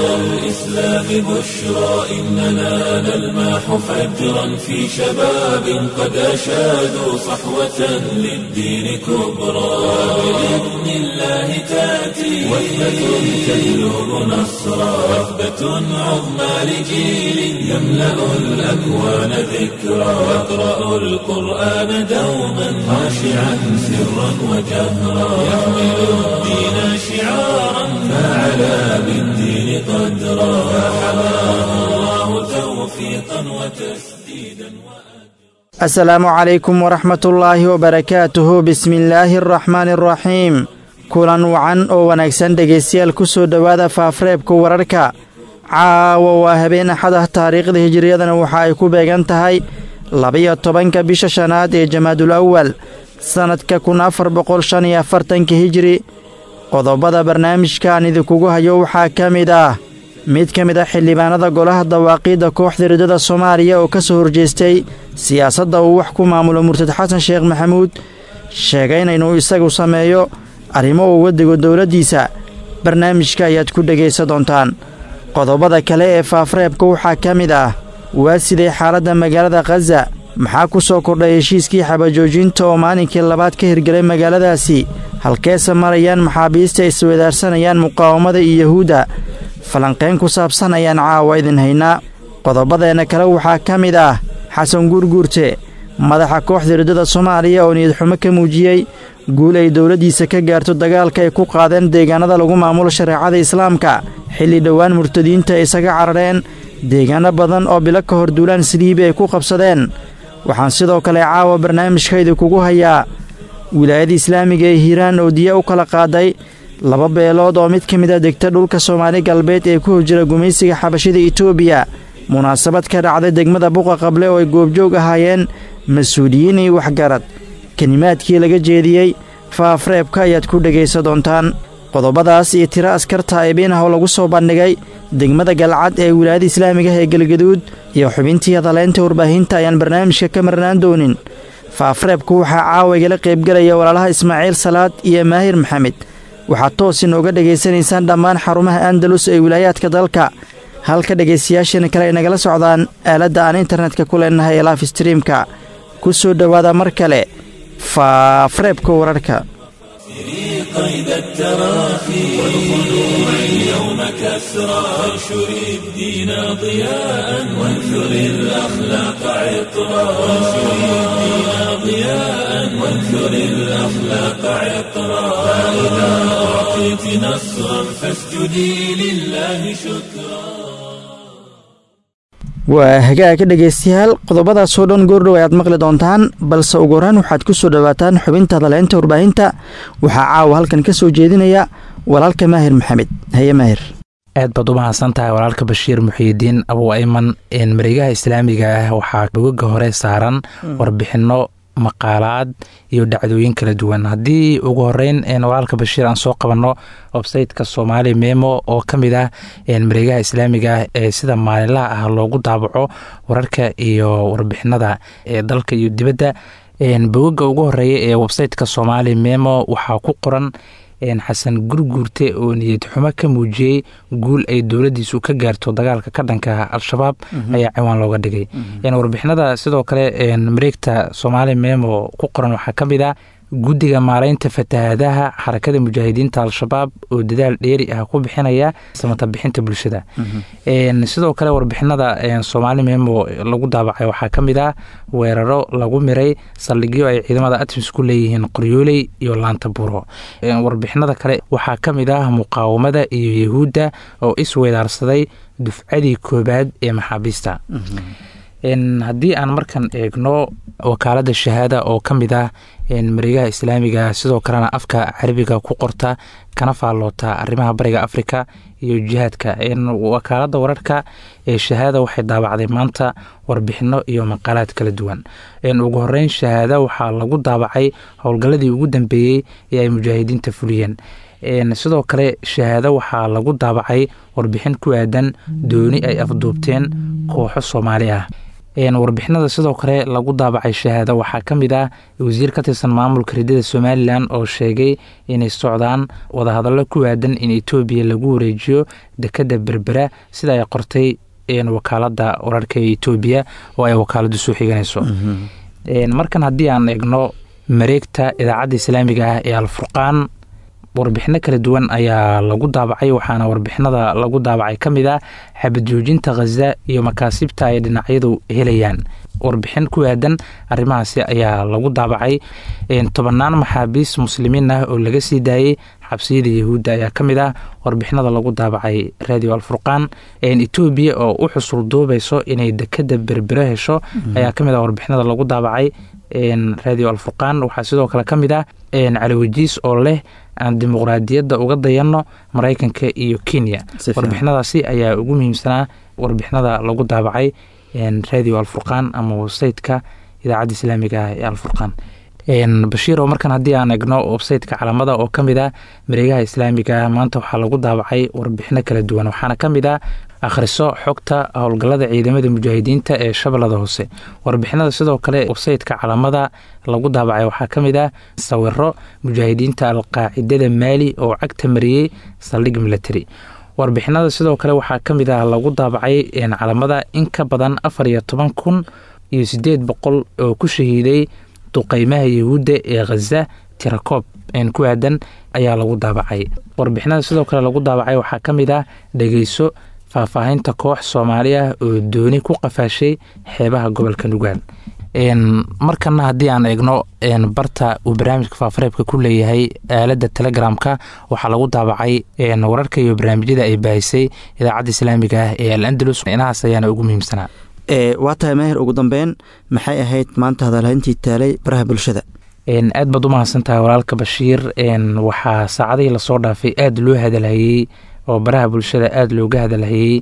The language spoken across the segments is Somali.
الإسلام بشرى إننا نلمح فجرا في شباب قد أشادوا صحوة للدين كبرى بإذن الله تأتي وحدة تهلب نصرا وحدة عظمى لجيل يملأ الأكوان ذكرا يقرأ القرآن دوما خاشعا سرا وجهرا يحمل الدين شعارا فعلى بالدين قدرا فحماه الله توفيقا وتسديدا asalaamu calaykum waraxmatullaahi wabarakaatuhu bismillaahi araxmaani araxiim kulan wacan oo wanaagsan dhegaystayaal ku soo dhowaada faafreebka wararka caawa waa habeen axad ah taariikhda hijiriyadana waxa ay ku beegan tahay labiyo tobanka bisha shanaad ee jamaadul awal sannadka kun afar boqol shan iyo afartanka hijiri qodobada barnaamijkan idinkugu hayo waxaa ka mid ah mid ka mid ah xildhibaanada golaha dawaaqiidda kooxda riddada soomaaliya oo ka soo horjeestay siyaasadda uu wax ku maamulo murtad xasan sheekh maxamuud sheegayna inuu isagu sameeyo arrimo uu waddigo dowladdiisa barnaamijka ayaad ku dhegaysan doontaan qodobada kale ee faafreebka waxaa ka mid ah waa sidee xaaladda magaalada khaza maxaa ku soo kordhay heshiiskii xabajoojinta oo maalinkii labaad ka hirgelay magaaladaasi halkeese marayaan maxaabiista ay iswadaarsanayaan muqaawamada iyo yahuudda falanqayn ku saabsan ayaan caawa idin haynaa qodobadeenna kale waxaa ka mid ah xasan guurguurte madaxa kooxda riddada soomaaliya oo niyadxumo ka muujiyey guul ay dowladdiisa ka gaarto dagaalka ay ku qaadeen deegaanada lagu maamulo shareecada islaamka xilli dhowaan murtadiinta ay isaga carareen deegaano badan oo bilo ka hor duulaan saliibi ay ku qabsadeen waxaan sidoo kale caawa barnaamijkaydi kugu hayaa wilaayada islaamiga ee hiiraan oo diya u kala qaaday laba beelood oo mid ka mid a degta dhulka soomaali galbeed ee ku hojira gumaysiga xabashida etoobiya munaasabad ka dhacday degmada buqa qable oo ay goobjoog ahaayeen mas-uuliyiin iyo waxgarad kelimaadkii laga jeediyey faafreebka ayaad ku dhegaysan doontaan qodobadaas iyo tiro askarta aybiinah oo lagu soo bandhigay degmada galcad ee wilaayada islaamiga ee galgaduud iyo xubintii hadaleynta warbaahinta ayaan barnaamijka ka marnaan doonin faafreebku waxaa caawa igala qaybgelaya walaalaha ismaaciil salaad iyo maahir maxamed waxaad toos inooga dhegaysanaysaan dhammaan xarumaha andalus ee wilaayaadka dalka halka dhegaystayaasheena kale ay nagala socdaan aaladda aan internetka ku leenahay ee laaf streamka ku soo dhowaada mar kale faafreebka wararka قيد التراخي والخلوع اليوم كسرى وانشر الدين ضياء وانثر الأخلاق عطرا وانشر الدين ضياء وانثر الأخلاق عطرا فإذا أعطيت نصرا فاسجدي لله شكرا waa hagaaga dhegaystayaal qodobadaasoo dhan goordhow ayaad maqli doontaan balse ugu horaan waxaad ku soo dhowaataan xubinta hadaleynta warbaahinta waxaa caawa halkan ka soo jeedinaya walaalka maahir maxamed haye maahir aad baad u mahadsan tahay walaalka bashiir muxiidiin abu ayman mareegaha islaamiga ah waxaa bogaga hore saaran warbixinno maqaalaad iyo dhacdooyin kala duwan haddii ugu horeyn walaalka bashiir aan soo qabanno websayteka soomaali memo oo ka mid ah mareegaha islaamiga ah ee sida maalinlaha ah loogu daabaco wararka iyo warbixinada ee dalka iyo dibadda bogaga ugu horeeya ee websayteka soomaali memo waxaa ku qoran xasan gurguurte oo niyad xumo ka muujiyey guul ay dowladiisu ka gaarto dagaalka ka dhanka al-shabaab ayaa ciwaan looga dhigay warbixinada sidoo kale mareegta soomaali memo ku qoran waxaa ka mid ah guddiga maareynta fatahaadaha xarakada mujaahidiinta al-shabaab oo dadaal dheeri ah ku bixinaya samata bixinta bulshada sidoo kale warbixinada soomaali memo lagu daabacay waxaa ka mid ah weeraro lagu miray saldhigyo ay ciidamada atmis ku leeyihiin qoryooley iyo laanta buro warbixinada kale waxaa ka mid ah muqaawamada iyo yahuudda oo isweedaarsaday dufcadii koobaad ee maxaabiista haddii aan markan eegno wakaalada shahaada oo ka mid ah mareegaha islaamiga sidoo kalena afka carabiga ku qorta kana faalloota arrimaha bariga afrika iyo jihaadka wakaalada wararka ee shahaada waxay daabacday maanta warbixino iyo maqaalaad kala duwan ugu horeyn shahaada waxaa lagu daabacay howlgalladii ugu dambeeyey ee ay mujaahidiinta fuliyeen sidoo kale shahaado waxaa lagu daabacay warbixin ku aadan dooni ay afduubteen kooxo soomaali ah warbixinada sidoo kale lagu daabacay shahaado waxaa ka mid ah wasiir ka tirsan maamulka ridada somalilan oo sheegay inay socdaan wadahadallo ku aadan in etoobiya lagu wareejiyo dekadda berbera sida ay qortay wakaalada wararka ee etoobiya oo ay wakaaladu soo xiganayso markan haddii aan eegno mareegta idaacadda islaamiga ah ee alfurqaan warbixino kala duwan ayaa lagu daabacay waxaana warbixinada lagu daabacay ka mid ah xabadjoojinta khaza iyo makaasibta ay dhinacyadu helayaan warbixin ku aadan arrimahaasi ayaa lagu daabacay tobanaan maxaabiis muslimiin ah oo laga sii daayey xabsiyada yahuudda ayaa ka mid ah warbixinada lagu daabacay radio alfurqaan etoobiya oo u xusul duubayso inay dekada berbere hesho ayaa ka mid ah warbixinada lagu daabacay radio alfurqaan waxaa sidoo kale ka mid ah caliwajiis oo leh aan dimuqraadiyadda uga dayanno maraykanka iyo kenya warbixinadaasi ayaa ugu muhiimsanaa warbixinada lagu daabacay radio alfurqaan ama websayteka idaacadda islaamiga ah ee alfurqaan bashiiro markan haddii aan egno websayteka calamada oo ka mid ah mareegaha islaamiga maanta waxaa lagu daabacay warbixino kala duwan waxaana ka mid ah akhriso xogta howlgallada ciidamada mujaahidiinta ee shabeellada hoose warbixinada sidoo kale websayteka calamada lagu daabacay waxaa ka mid ah sawiro mujaahidiinta alqaacidada maali oo cagta mariyey saldhig milatary warbixinada sidoo kale waxaa ka mid ah lagu daabacay calamada in ka badan afar iyo toban kun iyo sideed boqol oo ku shahiiday duqeymaha yahuudda ee khaza tirakoob ku aadan ayaa lagu daabacay warbixinada sidoo kale lagu daabacay waxaa ka mid ah dhegeyso faahfaahinta koox soomaali ah oo dooni ku qafaashay xeebaha gobolka nugaal markana haddii aan eegno barta uu barnaamijka faafareebka ku leeyahay aalada telegramka waxaa lagu daabacay wararka iyo barnaamijyada ay baahisay idaacadda islaamiga ah ee al andalus inahaas ayaana ugu muhiimsanaa waa tahay maahir ugu dambeyn maxay ahayd maanta hadalhayntii taalay baraha bulshada aad baad u mahadsantahay walaalka bashiir waxaa saacadihii lasoo dhaafay aada loo hadalhayey oo baraha bulshada aada looga hadalhayey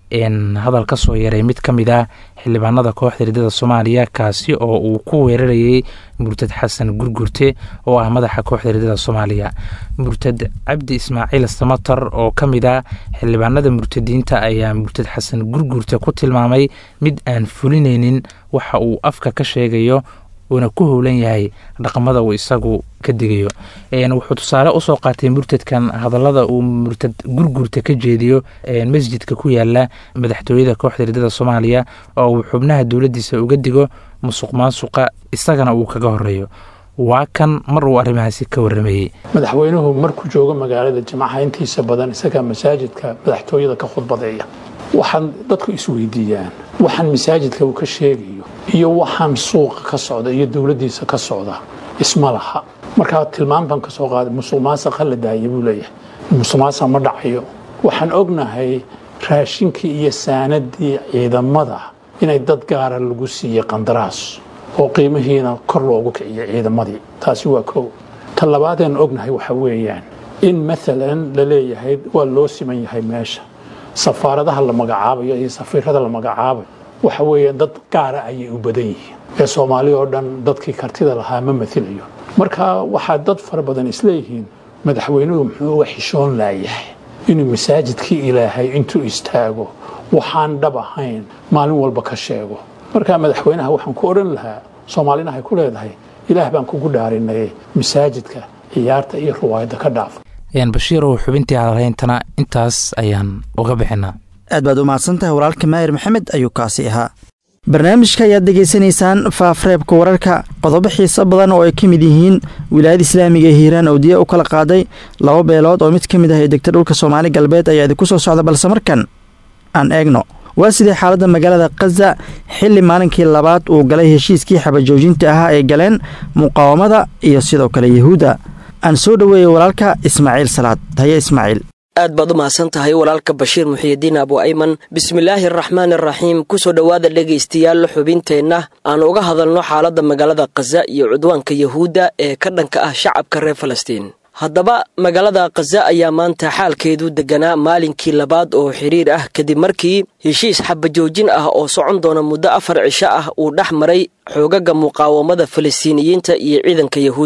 hadal ka soo yaray mid ka mid ah xildhibaanada kooxda ridada soomaaliya kaasi oo uu ku weerarayey murtad xasan gurgurte oo ah madaxa kooxda ridada soomaaliya murtad cabdi ismaaciil samatar oo ka mid ah xildhibaanada murtadiinta ayaa murtad xasan gurgurte ku tilmaamay mid aan fulinaynin waxa uu afka ka sheegayo uuna ku howlan yahay dhaqamada uu isagu ka digayo wuxuu tusaale usoo qaatay murtadkan hadalada uu murtad gurgurta ka jeediyo masjidka ku yaala madaxtooyada kooxda ridada soomaaliya oo uu xubnaha dowladiisa uga digo musuq maasuqa isagana uu kaga horeeyo waa kan mar uu arrimahaasi ka waramayey madaxweynuhu markuu joogo magaalada jimcaha intiisa badan isagaa masaajidka madaxtooyada ka khudbadeeya waxaan dadku isweydiiyaan waxaan masaajidka uu ka sheegayo iyo waxaan suuqa ka socda iyo dowladdiisa ka socda isma laha markaa tilmaam baan ka soo qaaday musuq maasaqa la daaya buu leeyahay musuq maasaq ma dhacayo waxaan ognahay raashinkii iyo saanadii ciidamada inay dad gaara lagu siiyey qandaraas oo qiimihiina kor loogu kiciyo ciidamadii taasi waa kow ta labaadeen ognahay waxa weeyaan in maalan la leeyahay waa loo siman yahay meesha safaaradaha la magacaabayo iyo safiirada la magacaabayo waxa weeyaan dad gaara ayay u badan yihiin ee soomaali oo dhan dadkii kartida lahaa ma mailayo marka waxaa dad fara badan isleeyihiin madaxweynuhu muxuu uga xishoon laayahay inuu masaajidkii ilaahay intuu istaago waxaan dhab ahayn maalin walba ka sheego marka madaxweynaha waxaan ku odhan lahaa soomaalina hay ku leedahay ilaah baan kugu dhaarinay masaajidka ciyaarta iyo ruwaayadda ka dhaaf bashiirow xubintii hadalhayntana intaas ayaan uga bixinaa aad baad u mahadsantahay walaalka maahir maxamed ayuu kaasi ahaa barnaamijka ayaad degeysanaysaan faafreebka wararka qodobo xiiso badan oo ay ka mid yihiin wilaayada islaamiga ee hiiraan oo diya u kala qaaday laba beelood oo mid ka mid ah ee degta dhulka soomaali galbeed ayaa idinku soo socda balse markan aan eegno waa sidee xaaladda magaalada khaza xilli maalinkii labaad uu galay heshiiskii xabajoojinta ahaa ay galeen muqaawamada iyo sidoo kale yahuudda aan soo dhoweeyey walaalka ismaaciil salaad haye ismaaciil aad baad u mahadsan tahay walaalka bashiir muxiyidiin abu ayman bismillaahi araxmaan araxiim kusoo dhowaada dhegaystayaal xubinteenna aan uga hadalno xaaladda magaalada khaza iyo cudwaanka yahuudda ee ka dhanka ah shacabka reer falastiin haddaba magaalada khaza ayaa maanta xaalkeedu deganaa maalinkii labaad oo xiriir ah kadib markii heshiis xabajoojin ah oo socon doona muddo afar cisho ah uu dhex maray xoogaga muqaawamada falastiiniyiinta iyo ciidanka yahuudda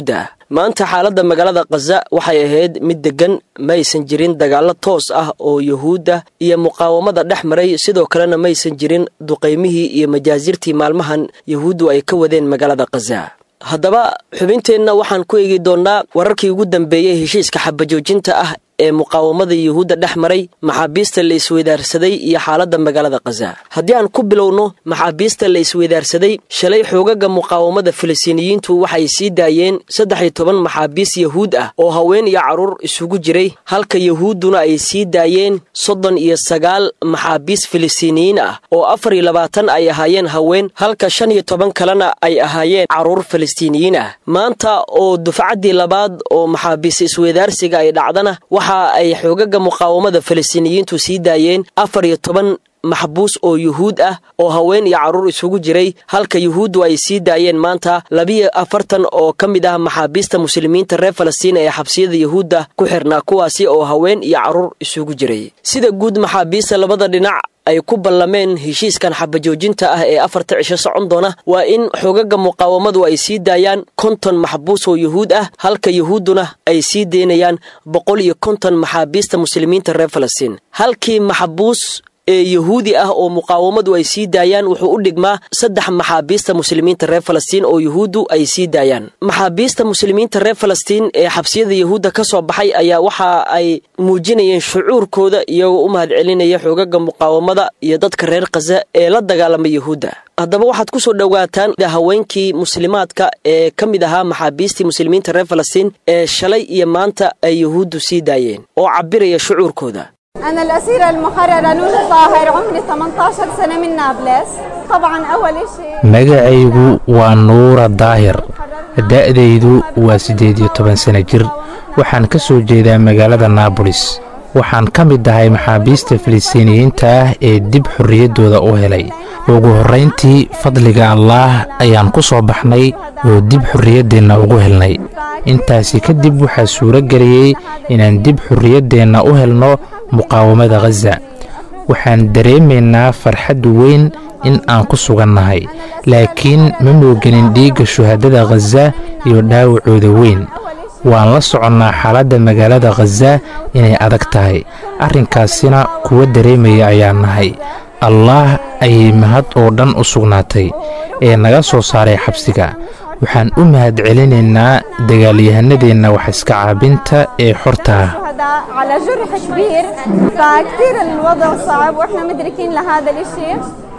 maanta xaaladda magaalada khaza waxay ahayd mid deggan maysan jirin dagaallo toos ah oo yuhuudda iyo muqaawamada dhex maray sidoo kalena maysan jirin duqaymihii iyo majaasirtii maalmahan yuhuuddu ay ka wadeen magaalada khaza haddaba xubinteenna waxaan ku eegi doonnaa wararkii ugu dambeeyey heshiiska xabajoojinta ah ee muqaawamada yuhuudda dhex maray maxaabiista la isweydaarsaday iyo xaaladda magaalada khaza haddii aan ku bilowno maxaabiista la isweydaarsaday shalay xoogaga muqaawamada falastiiniyiintu waxay sii daayeen saddex iyo toban maxaabiis yahuud ah oo haween iyo carruur isugu jiray halka yahuudduna ay sii daayeen soddon iyo sagaal maxaabiis falastiiniyiin ah oo afar iyo labaatan ay ahaayeen haween halka shan iyo toban kalena ay ahaayeen carruur falastiiniyiin ah maanta oo dufcaddii labaad oo maxaabiis isweydaarsiga ay dhacdana waxa ay xoogaga muqaawamada falastiiniyiintu sii daayeen afar iyo toban maxbuus oo yuhuud ah oo haween iyo carruur isugu jiray halka yuhuuddu ay sii daayeen maanta labiyo afartan oo ka mid ah maxaabiista muslimiinta reer falastiin ee xabsiyada yuhuudda ku xirnaa kuwaasi oo haween iyo carruur isugu jiray sida guud maxaabiista labada dhinac ay ku ballameen heshiiskan xabajoojinta ah ee afarta cisho socon doona waa in xoogaga muqaawamadu ay sii daayaan konton maxbuus oo yuhuud ah halka yuhuudduna ay sii deynayaan boqol iyo konton maxaabiista muslimiinta reer falastiin halkii maxbuus ee yuhuudi ah oo muqaawamadu ay sii daayaan wuxuu u dhigmaa saddex maxaabiista muslimiinta reer falastiin oo yuhuuddu ay sii daayaan maxaabiista muslimiinta reer falastiin ee xabsiyada yuhuudda ka soo baxay ayaa waxa ay muujinayeen shucuurkooda iyagoo u mahad celinaya xoogaga muqaawamada iyo dadka reer khaza ee la dagaalama yuhuudda haddaba waxaad ku soo dhowaataan haweenkii muslimaadka ee ka mid ahaa maxaabiistii muslimiinta reer falastiin ee shalay iyo maanta ay yuhuuddu sii daayeen oo cabbiraya shucuurkooda أنا الأسيرة المحررة نور طاهر عمري 18 سنة من نابلس طبعا أول شيء magacaygu waa nuura daahir da'daydu waa siddeed iyo toban sano jir waxaan ka soo jeedaa magaalada naabolis waxaan ka mid ahay maxaabiista filistiiniyiinta ah ee dib xorriyaddooda u helay ugu horrayntii fadliga allaah ayaan ku soo baxnay oo dib xorriyaddeenna ugu helnay intaasi kadib waxaa suuro geliyey inaan dib xorriyaddeenna u helno muqaawamada khaza waxaan dareemaynaa farxad weyn in aan ku sugannahay laakiin ma mooganin dhiigga shuhadada khaza iyo dhaawacooda weyn waan la soconnaa xaaladda magaalada khaza inay adag tahay arrinkaasina kuwa dareemaya ayaan nahay allaah ayay mahad oo dhan u sugnaatay ee naga soo saaray xabsiga waxaan u mahad celinaynaa dagaalyahanadeenna wax iska caabinta ee xorta ah على جرح كبير فكتير الوضع صعب واحنا مدركين لهذا الاشي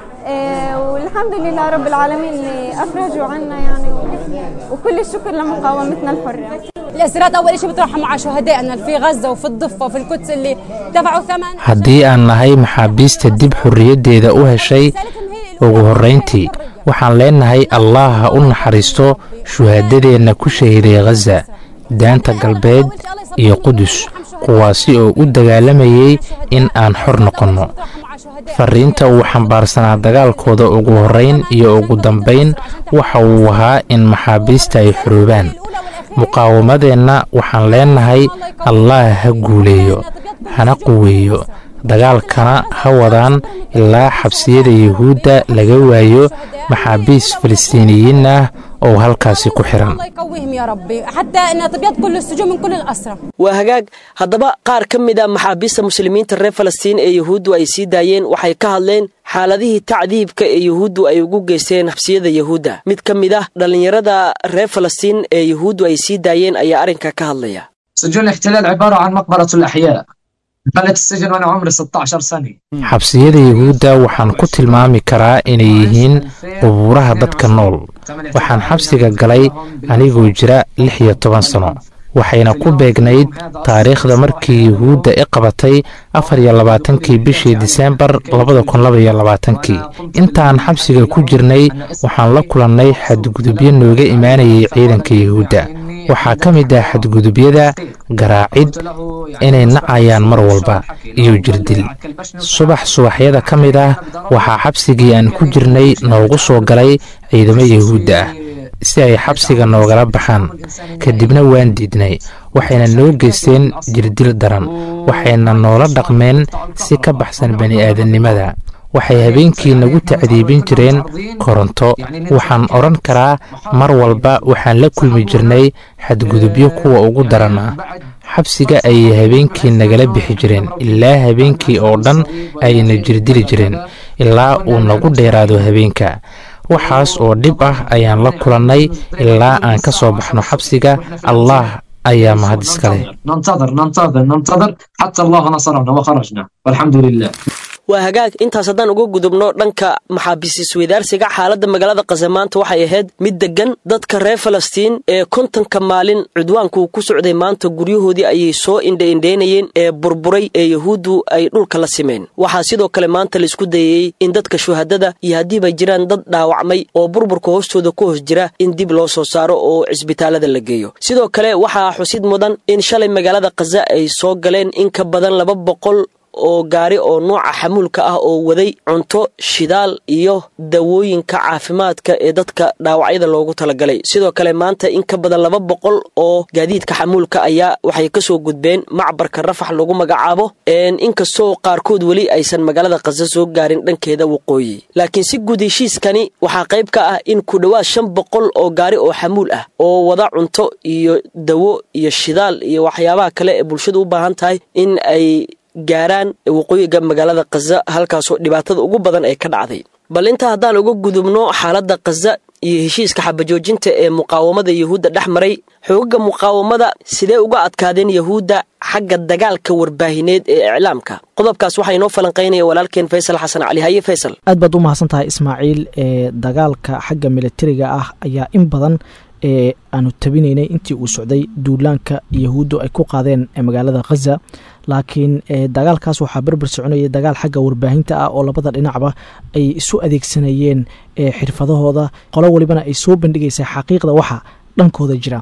والحمد لله رب العالمين اللي افرجوا عنا يعني وكل الشكر لمقاومتنا الحره الاسرات اول شيء بتروحوا مع شهدائنا في غزه وفي الضفه وفي القدس اللي دفعوا ثمن haddii aan nahay maxaabiista dib xorriyaddeeda u heshay ugu horrayntii waxaan leenahay allaah ha u naxariisto shuhaadadeenna ku shahiday khaza daanta galbeed iyo qudus kuwaasi oo u dagaalamayay in aan xor noqonno farriinta uu xambaarsanaa dagaalkooda ugu horrayn iyo ugu dambayn waxa uu ahaa in maxaabiista ay xoroobaan muqaawamadeenna waxaan leenahay allaah ha guuleeyo hana quweeyo dagaalkana ha wadaan ilaa xabsiyada yuhuudda laga waayo maxaabiis falastiiniyiin ah oo halkaasi ku xiran الله يقويهم يا ربي حتى ان تبيض كل السجون من كل الاسرى waa hagaag haddaba qaar ka mid a maxaabiista muslimiinta reer falastiin ee yuhuuddu ay sii daayeen waxay ka hadleen xaaladihii tacdiibka ee yuhuuddu ay ugu geysteen xabsiyada yuhuudda mid ka mid ah dhallinyarada reer falastiin ee yuhuuddu ay sii daayeen ayaa arrinka ka hadlaya سجون الاحتلال عبارة عن مقبرة الأحياء دخلت السجن وأنا عمري 16 سنة xabsiyada yuhuudda waxaan ku tilmaami karaa inay yihiin qubuuraha dadka nool waxaan xabsiga galay anigoo jira lix iyo toban sano waxayna ku beegnayd taariikhda markii yuhuudda i qabatay afar iyo labaatankii bishii diseembar labada kun laba iyo labaatankii intaan xabsiga ku jirnay waxaan la kulannay xadgudubyo nooga imaanayay ciidanka yuhuudda waxaa ka mid ah xadgudubyada garaacid inay nacayaan mar walba iyo jirdil subax subaxyada ka mid ah waxaa xabsigii aan ku jirnay noogu soo galay ciidamo yuhuudda ah si ay xabsiga noogala baxaan kadibna waan diidnay waxayna noo geysteen jirdil daran waxayna noola dhaqmeen si ka baxsan bani'aadannimada waxay habeenkii nagu tacdiibin jireen koronto waxaan odhan karaa mar walba waxaan la kulmi jirnay xadgudubyo kuwa ugu daran ah xabsiga ayay habeenkii nagala bixi jireen ilaa habeenkii oo dhan ayna jirdili jireen ilaa uu nagu dheeraado habeenka waxaas oo dhib ah ayaan la kulannay ilaa aan ka soo baxno xabsiga allah ayaa mahad iskale ننتظر ننتظر ننتظر حتى الله نصرنا وخرجنا والحمد لله waa hagaag intaas haddaan uga gudubno dhanka maxaabiis isweydaarsiga xaaladda magaalada khaza maanta waxay ahayd mid deggan dadka reer falastiin ee kontonka maalin cudwaanku ku socday maanta guryahoodii ayay soo indhaindhaynayeen ee burburay ee yahuuddu ay dhulka la simeen waxaa sidoo kale maanta laisku dayayey in dadka shuhadada iyo haddiiba jiraan dad dhaawacmay oo burburka hoostooda ku hoos jira in dib loo soo saaro oo cisbitaalada la geeyo sidoo kale waxaa xusid mudan in shalay magaalada khaza ay soo galeen in ka badan laba boqol oo gaari oo nooca xamuulka ah oo waday cunto shidaal iyo dawooyinka caafimaadka ee dadka dhaawacyada loogu talagalay sidoo kale maanta in ka badan laba boqol oo gaadiidka xamuulka ayaa waxay kasoo gudbeen macbarka rafax lagu magacaabo inkastoo qaarkood weli aysan magaalada khaza soo gaarin dhankeeda waqooyi laakiin si guud heshiiskani waxaa qayb ka ah in ku dhowaad shan boqol oo gaari oo xamuul ah oo wada cunto iyo dawo iyo shidaal iyo waxyaabaha kale ee bulshadu u baahan tahay in ay gaaraan waqooyiga magaalada khaza halkaasoo dhibaatada ugu badan ee ka dhacday bal intaa haddaan uga gudubno xaaladda khaza iyo heshiiska xabajoojinta ee muqaawamada yahuudda dhex maray xoogaga muqaawamada sidee uga adkaadeen yahuudda xagga dagaalka warbaahineed ee iclaamka qodobkaas waxaa inoo falanqaynaya walaalkeen faysal xasan cali haye faysal aad baad u mahadsan tahay ismaaciil ee dagaalka xagga militariga ah ayaa in badan ee aanu tabinaynay intii uu socday duulaanka yahuuddu ay ku qaadeen magaalada khaza laakiin dagaalkaas waxaa berber soconayay dagaal xagga warbaahinta ah oo labada dhinacba ay isu adeegsanayeen xirfadahooda qolo walibana ay soo bandhigaysay xaqiiqda waxa dhankooda jira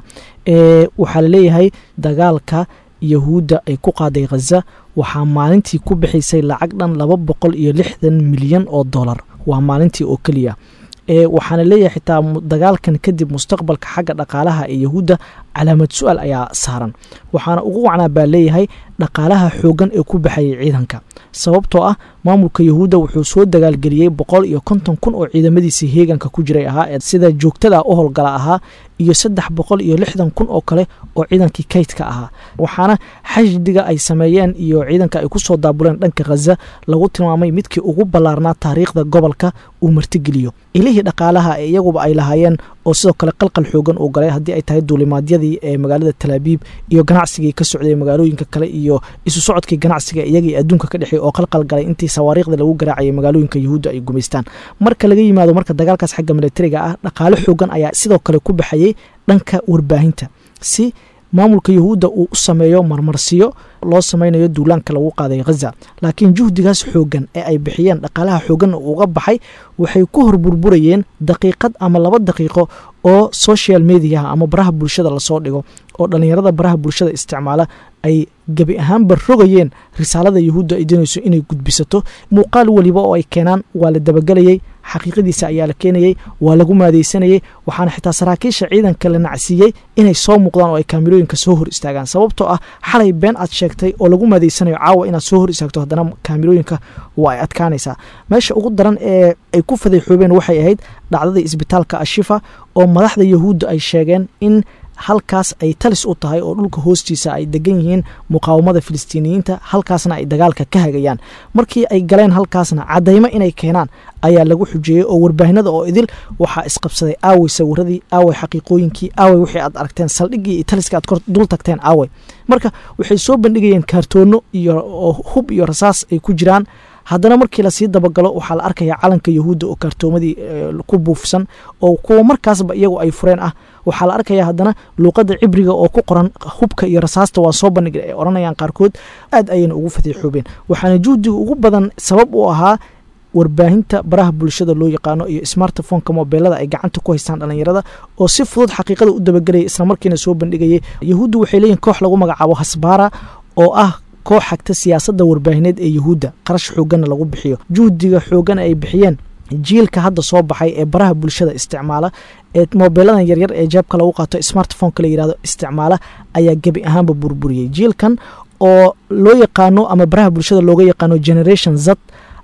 waxaa laleeyahay dagaalka yahuudda ay ku qaaday khaza waxaa maalintii ku bixaysay lacag dhan laba boqol iyo lixdan milyan oo dollar waa maalintii oo keliya waxaana leeyahay xitaa dagaalkan kadib mustaqbalka xagga dhaqaalaha ee yahuudda calaamad su-aal ayaa saaran waxaana ugu wacnaa baa leeyahay dhaqaalaha xoogan ee ku baxayay ciidanka sababtoo ah maamulka yahuudda wuxuu soo dagaalgeliyey boqol iyo konton kun oo ciidamadiisii heeganka ku jiray ahaa ee sida joogtada u howlgala ahaa iyo saddex boqol iyo lixdan kun oo kale oo ciidankii kaydka ahaa waxaana xashdiga ay sameeyeen iyo ciidanka ay kusoo daabuleen dhanka khaza lagu tilmaamay midkii ugu ballaarnaa taariikhda gobolka uu martigeliyo ilihii dhaqaalaha ee iyaguba ay lahaayeen oo sidoo kale qalqal xoogan uu galay haddii ay tahay duulimaadyadii ee magaalada talaabiib iyo ganacsigii ka socday magaalooyinka kale iyo isu socodkii ganacsiga iyagii adduunka ka dhexey oo qalqal galay intii sawaariikhda lagu garaacayay magaalooyinka yahuudda ay gumaystaan marka laga yimaado marka dagaalkaas xagga militariga ah dhaqaalo xoogan ayaa sidoo kale ku baxayay dhanka warbaahinta si maamulka yahuudda uu u sameeyo marmarsiyo loo sameynayo duulaanka lagu qaaday khaza laakiin juhdigaas xoogan ee ay bixiyeen dhaqaalaha xooganna uga baxay waxay ku hor burburayeen daqiiqad ama laba daqiiqo oo social mediaha ama baraha bulshada lasoo dhigo oo dhallinyarada baraha bulshada isticmaala ay gebi ahaanba rogayeen risaalada yahuudda ay doonayso inay gudbisato muuqaal weliba oo ay keenaan waa la dabagelayey xaqiiqadiisa ayaa la keenayey waa lagu maadaysanayey waxaana xitaa saraakiisha ciidanka la nacsiiyey inay soo muuqdaan oo ay kaamirooyinka soo hor istaagaan sababtoo ah xalay been aad sheegtay oo lagu maadaysanayo caawa inaad soo hor istaagto haddana kaamirooyinka waa ay adkaanaysaa meesha ugu daran ee ay ku fadeexoobeen waxay ahayd dhacdadii isbitaalka ashifa oo madaxda yahuudda ay sheegeen in halkaas ay talis u tahay oo dhulka hoostiisa ay degan yihiin muqaawamada filistiiniyiinta halkaasna ay dagaalka ka hagayaan markii ay galeen halkaasna cadaymo inay keenaan ayaa lagu xujeeyey oo warbaahinada oo idil waxaa isqabsaday aawey sawiradii aawey xaqiiqooyinkii aawey wixii aad aragteen saldhiggii iyo taliska aad kor dul tagteen aawey marka waxay soo bandhigayeen kaartoono iyo hub iyo rasaas ay ku jiraan haddana markii lasii dabagalo waxaa la arkayaa calanka yahuudda oo kaartoomadii ku buufsan oo kuwa markaasba iyagu ay fureen ah waxaa la arkayaa haddana luuqadda cibriga oo ku qoran hubka iyo rasaasta waa soo bandhigay ay odhanayaan qaarkood aad ayayna ugu fadiixoobeen waxaana juhdiga ugu badan sabab u ahaa warbaahinta baraha bulshada loo yaqaano iyo smartphoneka mobeelada ay gacanta ku haystaan dhallinyarada oo si fudud xaqiiqada u dabagelaya islamarkiina soo bandhigayay yahuuddu waxay leeyihin koox lagu magacaabo hasbaara oo ah koox xagta siyaasadda warbaahineed ee yahuudda qarash xooganna lagu bixiyo juhdiga xoogan ay bixiyeen jiilka hadda soo baxay ee baraha bulshada isticmaala ee mobeeladan yaryar ee jeebka lagu qaato smartphoneka la yirahdo isticmaala ayaa gebi ahaanba burburiyey jiilkan oo loo yaqaano ama baraha bulshada looga yaqaano generation z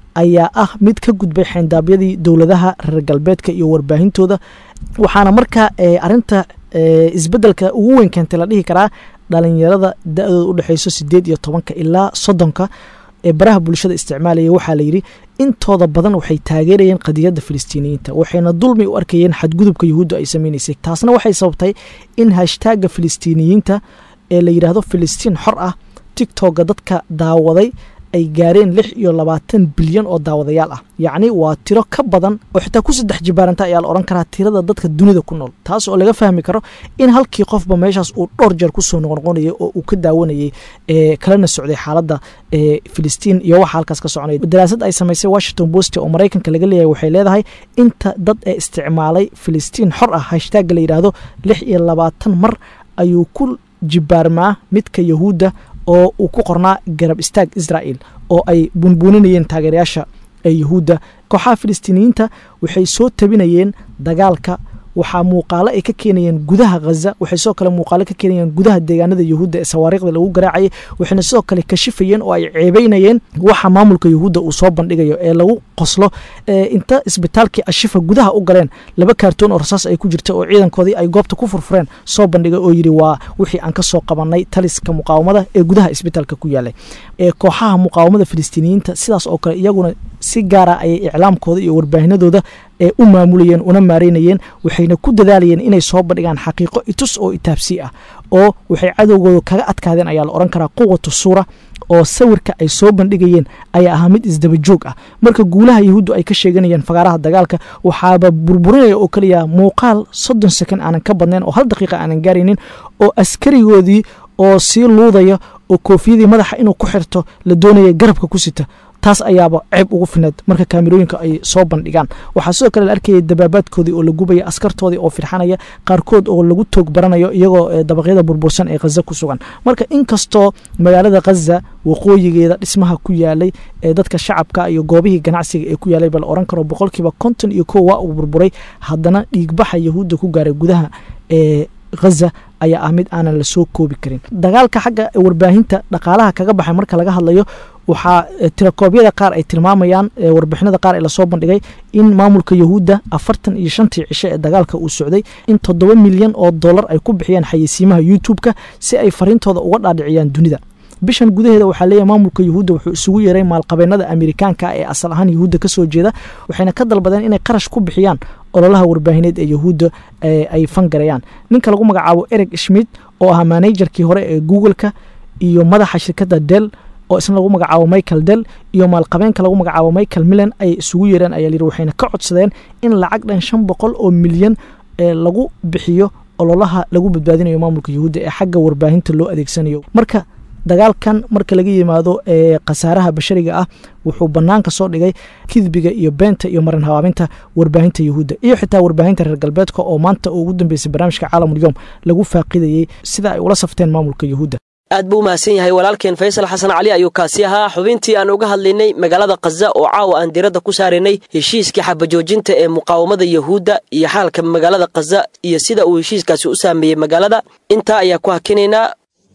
ayaa ah mid ka gudbay xeendaabyadii dowladaha reer galbeedka iyo warbaahintooda waxaana markaa arinta isbedelka ugu weyn keentay la dhihi karaa dhalinyarada da-dooda u dhexeyso sideed iyo tobanka ilaa soddonka ee baraha bulshada isticmaalaya waxaa layidhi intooda badan waxay taageerayeen qadiyadda filistiiniyiinta waxayna dulmi u arkayeen xadgudubka yuhuudda ay sameynaysay taasna waxay sababtay in hashtaaga filistiiniyiinta ee la yidhaahdo filistiin xor ah tigtogga dadka daawaday ay gaareen lix iyo labaatan bilyan oo daawadayaal ah yacni waa tiro ka badan oo xitaa ku saddex jibaaranta ayaa la odhan karaa tirada dadka dunida ku nool taas oo laga fahmi karo in halkii qofba meeshaas uu dhowr jeer kusoo noqnoqonayay oo uu ka daawanayay kalena socday xaaladda filistiin iyo waxa halkaas ka soconaya daraasad ay samaysay washington post oo maraykanka laga leeyahay waxay leedahay inta dad ee isticmaalay filistiin xor ah hashtagga la yidhaahdo lix iyo labaatan mar ayuu ku jibaarmaa midka yahuudda oo uu ku qornaa garab istaag israa'el oo ay bunbuuninayeen taageerayaasha ee yuhuudda kooxaha filistiiniyiinta waxay soo tabinayeen dagaalka waxaa muuqaalo ay ka keenayeen gudaha khaza waxay sidoo kale muuqaalo ka keenayeen gudaha deegaanada yuhuudda ee sawaariikhda lagu garaacayay waxayna sidoo kale kashifayeen oo ay ceebeynayeen waxa maamulka yuhuudda uu soo bandhigayo ee lagu qoslo inta isbitaalkii ashifa gudaha u galeen laba kaartoon oo rasaas ay ku jirta oo ciidankoodii ay goobta ku furfureen soo bandhigay oo yidhi waa wixii aan ka soo qabanay taliska muqaawamada ee gudaha isbitaalka ku yaalay ee kooxaha muqaawamada filistiiniyiinta sidaas oo kale iyaguna si gaara ayay iclaamkooda iyo warbaahinadooda ee u maamulayeen una maareynayeen waxayna ku dadaalayeen inay soo bandhigaan xaqiiqo itus oo itaabsi ah oo waxay cadowgooda kaga adkaadeen ayaa la odhan karaa quwatu suura oo sawirka ay soo bandhigayeen ayaa ahaa mid isdaba joog ah marka guulaha yahuuddu ay ka sheeganayeen fagaaraha dagaalka waxaaba burburinaya oo keliya muuqaal soddon sekond aanan ka badnayn oo hal daqiiqa aanan gaaraynin oo askarigoodii oo sii luudaya oo koofiyadii madaxa inuu ku xirto la doonaya garabka ku sita taas ayaaba ceeb ugu fineed marka kaamirooyinka ay soo bandhigaan waxaa sidoo kale la arkayay dabaabaadkoodii oo la gubaya askartoodii oo firxanaya qaarkood oo lagu toog baranayo iyagoo dabaqyada burbursan ee khaza ku sugan marka inkastoo magaalada khaza waqooyigeeda dhismaha ku yaalay ee dadka shacabka iyo goobihii ganacsiga ee ku yaalay bala oran karo boqolkiiba konton iyo kow waa uu burburay haddana dhiigbaxa yahuudda ku gaaray gudaha ee khaza ayaa ah mid aanan la soo koobi karin dagaalka xagga warbaahinta dhaqaalaha kaga baxay marka laga hadlayo waxaa tirakoobyada qaar ay tilmaamayaan warbixinada qaar ee lasoo bandhigay in maamulka yahuudda afartan iyo shantii cisho ee dagaalka uu socday in toddoba milyan oo dollar ay ku bixiyaan xayeysiimaha youtube-ka si ay fariintooda uga dhaadhiciyaan dunida bishan gudaheeda waxaa leeyahay maamulka yuhuudda wuxuu isugu yeeray maalqabeennada amerikaanka ee asal ahaan yuhuudda ka soo jeeda waxayna ka dalbadeen inay qarash ku bixiyaan ololaha warbaahineed ee yahuudda ay fangarayaan ninka lagu magacaabo ereg schmid oo ahaa manajerkii hore ee google-ka iyo madaxa shirkadda del oo isna lagu magacaabo michael del iyo maalqabeenka lagu magacaabo michael millan ay isugu yeereen ayaa layidhi waxayna ka codsadeen in lacag dhan shan boqol oo milyan ee lagu bixiyo ololaha lagu badbaadinayo maamulka yuhuudda ee xagga warbaahinta loo adeegsanayo marka dagaalkan marka laga yimaado ee khasaaraha bashariga ah wuxuu banaanka soo dhigay kidbiga iyo beenta iyo marin habaabinta warbaahinta yuhuudda iyo xitaa warbaahinta reer galbeedka oo maanta ugu dambeysay barnaamijka caalamulyoom lagu faaqidayey sida ay ula safteen maamulka yuhuudda aad buu umahadsan yahay walaalkeen faysal xasan cali ayuu kaasi ahaa xubintii aan uga hadlaynay magaalada khaza oo caawa aan diradda ku saaraynay heshiiskii xabajoojinta ee muqaawamada yahuudda iyo xaalka magaalada khaza iyo sida uu heshiiskaasi u saameeyey magaalada intaa ayaa ku hakinaynaa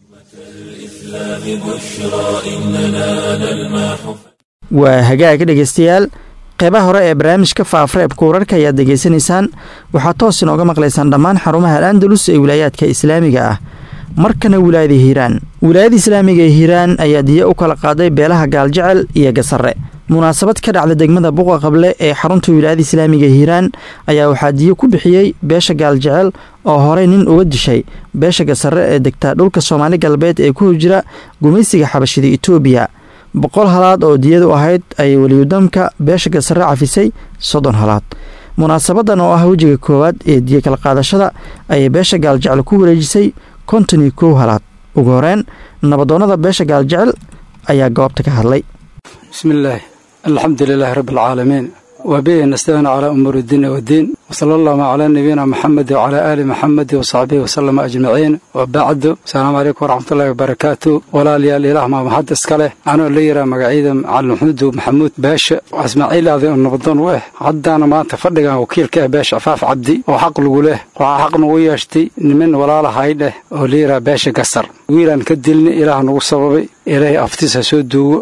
waa hagaag dhegaystayaal qeybaha hore ee barnaamijka faafreebka wararka ayaad degeysanaysaan waxaad toos inooga maqlaysaan dhammaan xarumaha al-andalus ee wilaayaadka islaamiga ah markana wilaayada hiiraan wilaayada islaamiga ee hiiraan ayaa diya u kala qaaday beelaha gaaljecel iyo gasare munaasabad ka dhacda degmada buqa qable ee xarunta wilaayada islaamiga hiiraan ayaa waxaa diyo ku bixiyey beesha gaaljecel oo horey nin uga dishay beesha gasare ee degta dhulka soomaali galbeed ee ku hojira gumaysiga xabashida itoobiya boqol halaad oo diyadu ahayd ayay weliyudamka beesha gasare cafisay soddon halaad munaasabadan oo ah wejiga koowaad ee diyo kala qaadashada ayay beesha gaaljecel ku wareejisay konton iyo kow halaad ugu horeen nabadoonnada beesha gaaljecel ayaa goobta ka hadlay bismillaah alxamdu lilaahi rabbi alcaalamiin wabihi nastaciinu calaa umuuri iddiini waddiin wasala allahuma calaa nabiyina maxamedi wacalaa aali maxamedi wasaxbihi wasalama ajmaciin wabacdu asalaamu calaykum waraxmatullahi wabarakaatu walaalayaal ilaah maa maxad iska leh anoo la yiraa magacyada macalin maxmuudu maxamuud beesha ismaaciil aaday oo nabadoon u ah haddaana maanta fadhigan wakiilka ah beesha afaaf cabdi oo xaq lagu leh waxaa xaq nagu yeeshtay niman walaalahay dheh oo la yiraa beesha gasar wiilaan ka dilni ilaah nagu sababay ilaahay aftiisa soo duugo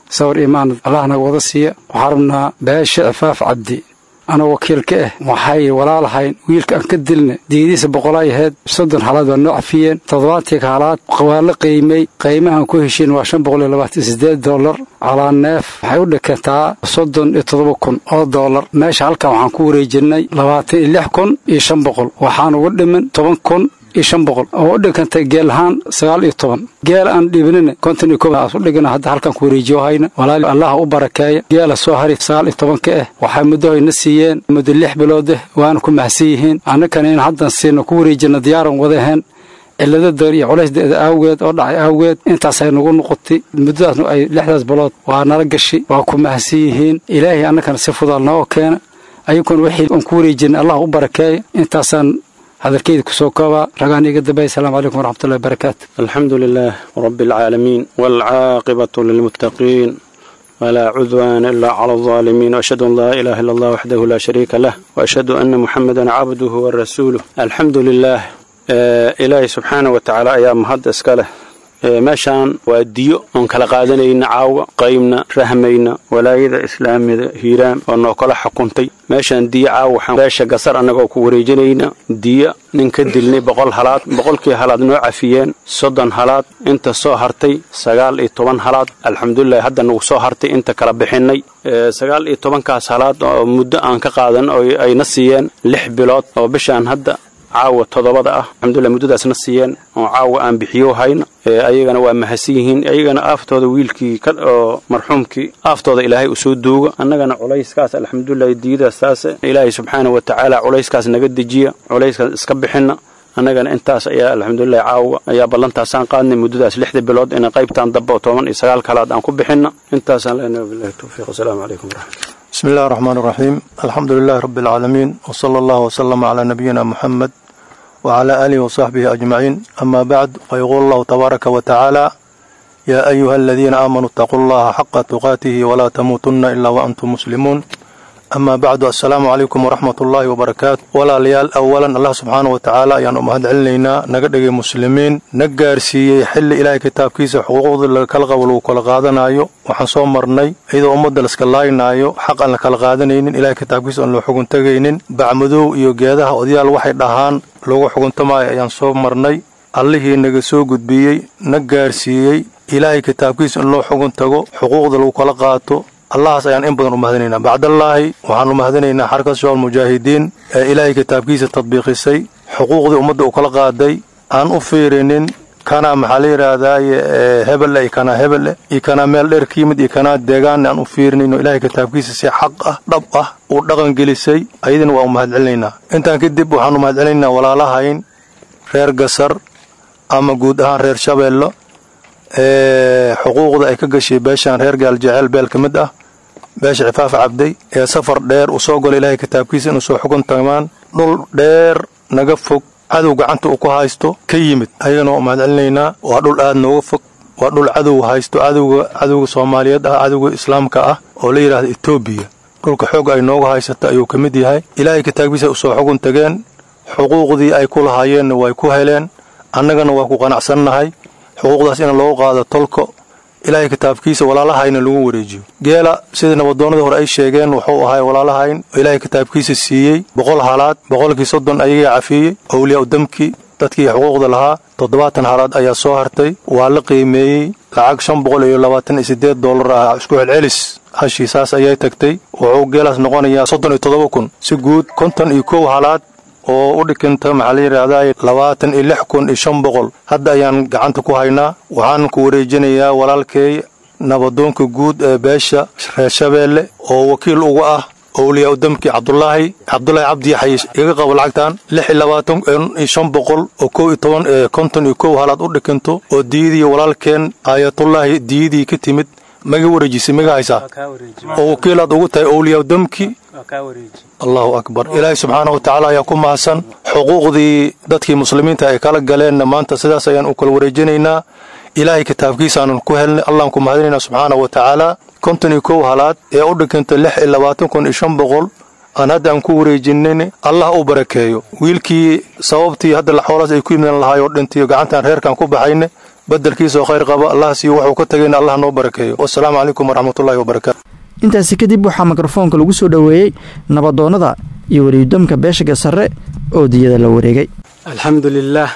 sawir imaan allah naga wada siiya waxaan rabnaa beesha cifaaf cabdi anoo wakiil ka ah waxay walaalahayn wiilka aan ka dilna diidiisa boqolay ahayd soddon halaad waa noo cafiyeen toddobaatii halaad waa la qiimay qiimahan ku heshiin waa shan boqol iyo labaatan sideed dollar calaa neef waxay u dhikantaa soddon iyo toddoba kun oo dollar meesha halkan waxaan ku wareejinay labaatan iyo lix kun iyo shan boqol waxaan uga dhimin toban kun iyo shan boqol oo u dhigantay geel ahaan sagaal iyo toban geel aan dhiibnina konton iyo koaas u dhigana hadda halkan ku wareejiyo hayna walaali allah u barakeeya geela soo hari sagaal iyo tobanka ah waxay muddohoyna siiyeen muddo lix bilood ah waana ku mahadsan yihiin annakana in haddan siino ku wareejina diyaaran wadaheen cillado dar iyo culaysdeeda awgeed oo dhacay awgeed intaasay nagu noqotay muddadaasna ay lixdaas bilood waa nala gashi waa ku mahadsan yihiin ilaahay annakana si fudaal nooga keena ayaguna wixii aan ku wareejina allah u barakeeya intaasaan hadalkeyda kusoo koobaa ragaan iga dambey asalaamu calaykum waraxmatullahi wabarakaatu alxamdu lilah rabi alcaalamiin waalcaaqibatu lilmuttaqiin walaa cudwaana ilaa cala alظaalimiin waashhadu an laa ilaha illa allah waxdahu laa shariika lah waashhadu ana muxamedan cabduhu wa rasuuluh alxamdu lilah ilaahay subxaana wa tacaala ayaa mahad iska leh meeshaan waa diyo oon kala qaadanayna caawa qaybna rahmayna walaayada islaamida hiiraan oo noo kala xukuntay meeshaan diyo caawa waxaan beesha gasar annagoo ku wareejinayna diyo nin ka dilnay boqol halaad boqolkii halaad noo cafiyeen soddon halaad inta soo hartay sagaal iyo toban halaad alxamdulilahi hadda nagu soo hartay inta kala bixinnay sagaal iyo tobankaas halaad oo muddo aan ka qaadan oo ayna siiyeen lix bilood oo bishaan hadda caawa toddobada ah alxamdulilah muddadaasna siiyeen oo caawa aan bixiyo hayna ayagana waa mahadsan yihiin ayagana aaftooda wiilkii oo marxuumkii aaftooda ilaahay usoo duuga annagana culayskaas alxamdulilah diidaas taas ilaahay subxaana wa tacaala culayskaas naga dejiya culayskaas iska bixinna annagana intaas ayaa alxamdulilah caawa ayaa ballantaasaan qaadnay muddadaas lixda bilood ina qaybtaan damba oo toban iyo sagaal kalaad aan ku bixinna intaasaan leenahay wabillahi towfiiq wasalaamu calaykum waraxmatullah بسم الله الرحمن الرحيم الحمد لله رب العالمين وصلى الله وسلم على نبينا محمد وعلى آله وصحبه أجمعين أما بعد فيقول الله تبارك وتعالى يا أيها الذين آمنوا اتقوا الله حق تقاته ولا تموتن إلا وأنتم مسلمون أما بعد السلام عليكم ورحمة الله وبركاته ولا ليال أولا الله سبحانه وتعالى يعني أمهد علينا نقدق مسلمين نقار سي حل إلهي كتاب كيس حقوق الكالغة ولو كل قادنايو waxaan soo marnay iyadoo ummadda laskalaynaayo xaq aan la kala qaadanaynin ilahay kitaabkiisa aan loo xuguntagaynin bacmadow iyo geedaha odayaal waxay dhahaan loogu xuguntamaayo ayaan soo marnay allihii naga soo gudbiyey na gaarsiiyey ilaahay kitaabkiisa in loo xugun tago xuquuqda lagu kala qaato allahaas ayaan in badan u mahadinaynaa bacdallaahi waxaan u mahadinaynaa xarka shabaab mujaahidiin ee ilaahay kitaabkiisa tadbiiqisay xuquuqdii ummadda u kala qaaday aan u fiirinin kana maxaa la yidhaahdaaye hebelle iyo kanaa hebelle iyo kanaa meel dheer ka yimid iyo kanaa deegaanna aan u fiirinayno ilaahay kitaabkiisa si xaq ah dhab ah uu dhaqan gelisay ayadina waa u mahadcelinaynaa intaan kadib waxaan u mahadcelinaynaa walaalahayn reer gasar ama guud ahaan reer shabeello ee xuquuqda ay ka gashay beeshaan reer gaaljeceel beel ka mid ah beesha cifaafa cabday ee safar dheer uu soo galo ilaahay kitaabkiisa inuu soo xugun tamaan dhul dheer naga fog cadow gacanta uu ku haysto ka yimid ayagana waa mahadcelinaynaa waa dhul aad nooga fog waa dhul cadow haysto cadowga cadowga soomaaliyeed ah cadowga islaamka ah oo la yidhaahda etoobiya dhulka xoog ay nooga haysato ayuu ka mid yahay ilaahay kitaabkiisa usoo xugun tageen xuquuqdii ay ku lahaayeenna way ku heleen annagana waa ku qanacsannahay xuquuqdaas in loogu qaado tolko ilaahay kitaabkiisa walaalahayna lagu wareejiyo geela sidii nabadoonnadii hore ay sheegeen wuxuu ahay walaalahayn oo ilaahay kitaabkiisa siiyey boqol halaad boqolkii soddon ayagaa cafiyey owliyaa udamkii dadkii xuquuqda lahaa toddobaatan halaad ayaa soo hartay waa la qiimeeyey lacag shan boqol iyo labaatan iyo siddeed dollar ah isku celcelis hashii saas ayay tagtay wuxuu geelaas noqonayaa soddon iyo toddoba kun si guud konton iyo kow halaad oo u dhikinta maxaa la yidhaahdaa labaatan iyo lix kun iyo shan boqol hadda ayaan gacanta ku haynaa waxaan ku wareejinayaa walaalkay nabadoonka guud ee beesha reer shabeelle oo wakiil uga ah owliyaa udamkii cabdulaahi cabdulaahi cabdi yaxay iga qabo lacagtan lix iyo labaatan iyo shan boqol oo kow iyo toban konton iyo kow halaad u dhikinto oo diyadii walaalkeen aayatullaahi diyadii ka timid maga wareejisay maga haysaa oo wakiilaad ugu tahay owliyaa udamkii allahu akbar ilaahay subxaana wa tacaala ayaa ku mahadsan xuquuqdii dadkii muslimiinta ay kala galeenna maanta sidaas ayaan u kala wareejinaynaa ilaahay kitaabkiisaanan ku helnay allaan ku mahadinaynaa subxaana wa tacaala konton iyo kow halaad ee u dhiganta lix iyo labaatan kun iyo shan boqol aan hadda aan ku wareejinin allah u barakeeyo wiilkii sababtii hadda xoolaas ay ku yimidaan lahaay oo dhintiyo gacantaan reerkaan ku baxayne bedelkiisa oo khayr qaba allah siiyo wuxuu ka tegayna allah noo barakeeyo wasalaamu calaykum waraxmatullahi wabarakaatu intaasi kadib waxaa mikrofoonka lagu soo dhoweeyey nabadoonnada iyo weliyudamka beeshaga sarre oo diyada la wareegay alxamdu lilah